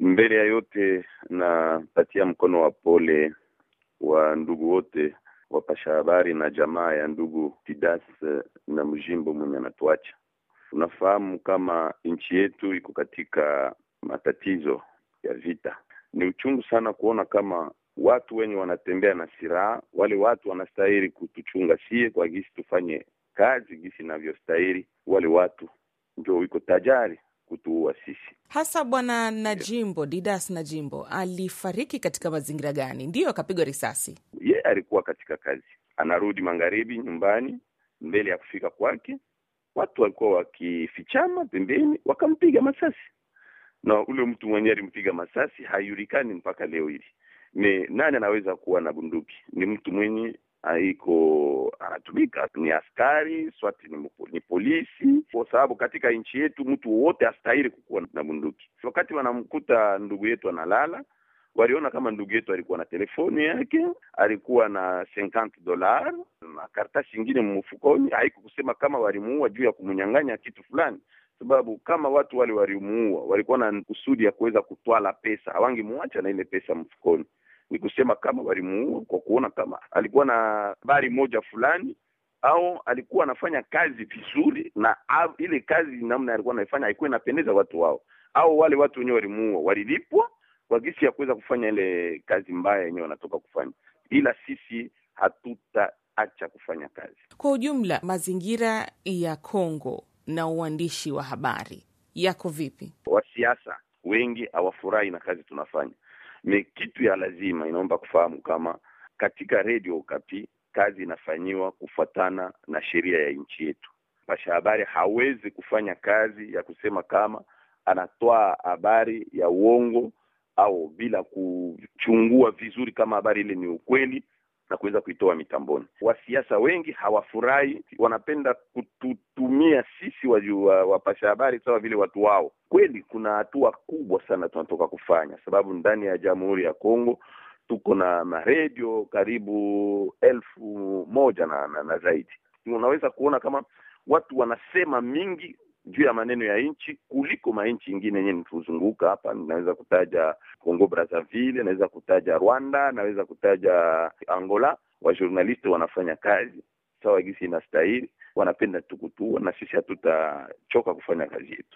Mbele ya yote, napatia mkono wa pole wa ndugu wote wapasha habari na jamaa ya ndugu Tidas na Mjimbo mwenye anatuacha. Unafahamu kama nchi yetu iko katika matatizo ya vita. Ni uchungu sana kuona kama watu wenye wanatembea na silaha, wale watu wanastahili kutuchunga sie kwa gisi tufanye kazi gisi inavyostahili, wale watu ndio iko tajari kutuua sisi. Hasa bwana Najimbo Didas Najimbo alifariki katika mazingira gani? Ndiyo akapigwa risasi? Ye alikuwa katika kazi, anarudi magharibi nyumbani, mbele ya kufika kwake watu walikuwa wakifichama pembeni, wakampiga masasi, na ule mtu mwenyewe alimpiga masasi haijulikani mpaka leo hili ni nani anaweza kuwa na bunduki. Ni mtu mwenye aiko anatumika, ni askari swati, ni, ni polisi, kwa sababu katika nchi yetu mtu wowote astahili kukuwa na bunduki. Wakati wanamkuta ndugu yetu analala, waliona kama ndugu yetu alikuwa na telefoni yake, alikuwa na 50 dola na karatasi ingine mfukoni. Haiko kusema kama walimuua juu ya kumnyang'anya kitu fulani, sababu kama watu wale walimuua walikuwa na kusudi ya kuweza kutwala pesa, hawangemuacha na ile pesa mfukoni. Ni kusema kama walimuua kwa kuona kama alikuwa na habari moja fulani au alikuwa anafanya kazi vizuri, na au, ile kazi namna alikuwa anaifanya haikuwa inapendeza watu wao, au wale watu wenyewe walimuua walilipwa kwa gisi ya kuweza kufanya ile kazi mbaya yenyewe wanatoka kufanya, ila sisi hatutaacha kufanya kazi. Kwa ujumla, mazingira ya Kongo na uandishi wa habari yako vipi? Wasiasa wengi hawafurahi na kazi tunafanya. Ni kitu ya lazima, inaomba kufahamu kama katika redio Okapi kazi inafanyiwa kufuatana na sheria ya nchi yetu. Mpasha habari hawezi kufanya kazi ya kusema kama anatoa habari ya uongo au bila kuchungua vizuri kama habari ile ni ukweli na kuweza kuitoa mitamboni. Wasiasa wengi hawafurahi, wanapenda kututumia sisi wapasha habari sawa vile watu wao. Kweli kuna hatua kubwa sana tunatoka kufanya, sababu ndani ya Jamhuri ya Kongo tuko na maredio karibu elfu moja na, na, na zaidi. Unaweza kuona kama watu wanasema mingi juu ya maneno ya nchi kuliko manchi ingine yenyewe nituzunguka hapa. Naweza kutaja Congo Brazzaville, naweza kutaja Rwanda, naweza kutaja Angola. Wajournalisti wanafanya kazi sawa gisi inastahili, wanapenda tukutua, na sisi hatutachoka kufanya kazi yetu.